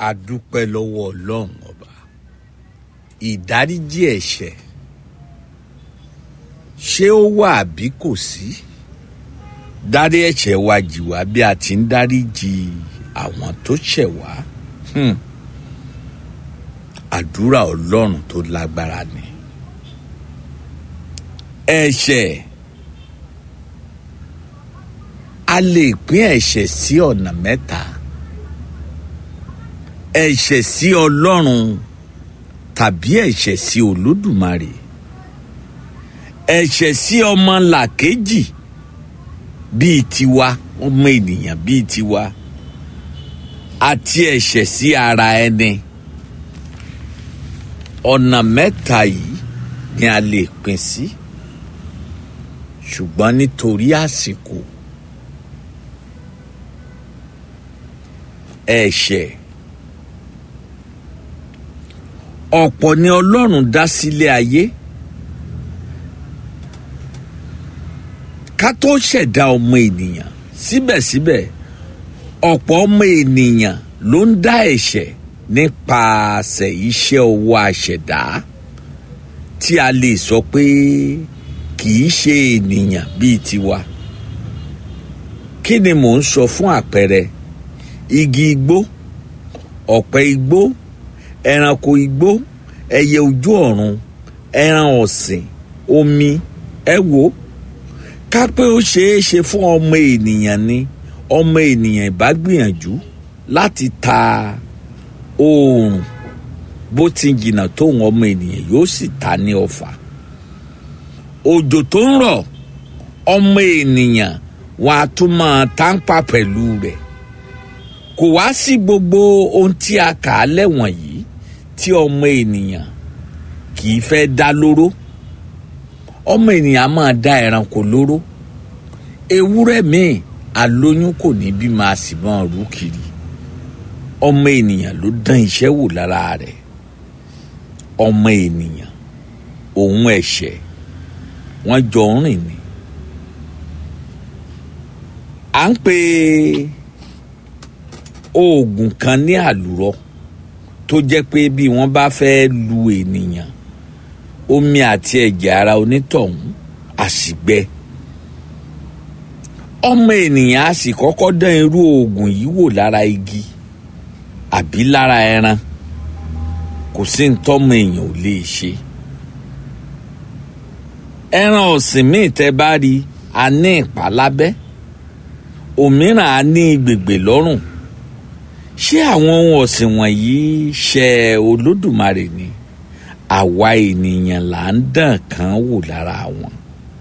a dúpẹ́ lọ́wọ́ ọlọ́run ọba ìdáríjì ẹ̀ṣẹ̀ ṣé ó wà àbí kò sí dárí ẹ̀ṣẹ̀ wa jì wá bí a ti ń dáríjì àwọn tó ṣẹ̀ wá Hmm. àdúrà ọlọ́run tó lágbára ni ẹ̀ṣẹ̀ a lè pín ẹ̀ṣẹ̀ sí ọ̀nà mẹ́ta ẹ̀ṣẹ̀ sí ọlọ́run tàbí ẹ̀ṣẹ̀ sí olódùmarè ẹ̀ṣẹ̀ sí ọmọ làkejì bíi tiwa ọmọ ènìyàn bíi tiwa àti ẹ̀ṣẹ̀ sí ara ẹni ọ̀nà mẹ́ta yìí ni a lè pín sí ṣùgbọ́n nítorí àsìkò ẹ̀ṣẹ̀ ọ̀pọ̀ ni ọlọ́run dá sílé ayé ká tó ṣẹ̀dá ọmọ ènìyàn síbẹ̀síbẹ̀ ọ̀pọ̀ ọmọ ènìyàn ló ń dá ẹ̀ṣẹ̀ nípasẹ̀ iṣẹ́ ọwọ́ àṣẹ̀dá tí a lè sọ pé kì í ṣe ènìyàn bíi tiwa kí ni mò ń sọ fún àpẹẹrẹ igi igbó ọ̀pẹ igbó ẹranko igbó ẹyẹ ojú ọ̀run ẹran ọ̀sìn omi ẹ wò ká pé ó ṣeé ṣe fún ọmọ ènìyàn ni ọmọ ènìyàn ìbá gbìyànjú láti ta oòrùn bó ti jìnnà tóun ọmọ ènìyàn yóò sì ta ní ọfà òjò tó ń rọ̀ ọmọ ènìyàn wọn a tún máa tánpà pẹ̀lú rẹ̀ kò wá sí gbogbo ohun tí a kà á lẹ́wọ̀n yìí tí ọmọ ènìyàn kì í fẹ́ dá lóró ọmọ ènìyàn á máa dá ẹranko lóró ewúrẹ́ míì alóyún kò ní bí máa sì máa rú kiri ọmọ ènìyàn ló dán iṣẹ́ wò lára rẹ̀ ọmọ ènìyàn òun ẹ̀ṣẹ̀ wọ́n jọ ń rìn ni à ń pè oògùn kan ní àlùrọ tó jẹ́ pé bí wọ́n bá fẹ́ lu ènìyàn omi àti ẹ̀jẹ̀ ara onítọ̀hún àsìgbẹ ọmọ ènìyàn á sì kọ́kọ́ dán irú oògùn yìí wò lára igi àbí lára ẹran kò sí ntọ́mọ èèyàn ò lè ṣe ẹran ọ̀sìn míì tẹ́ bá rí a ní ìpá lábẹ́ òmíràn á ní gbègbè lọ́rùn ṣé àwọn ohun ọ̀sìn wọ̀nyí ṣe olódùmarè ni àwa ènìyàn là ń dàn kán wò lára wọn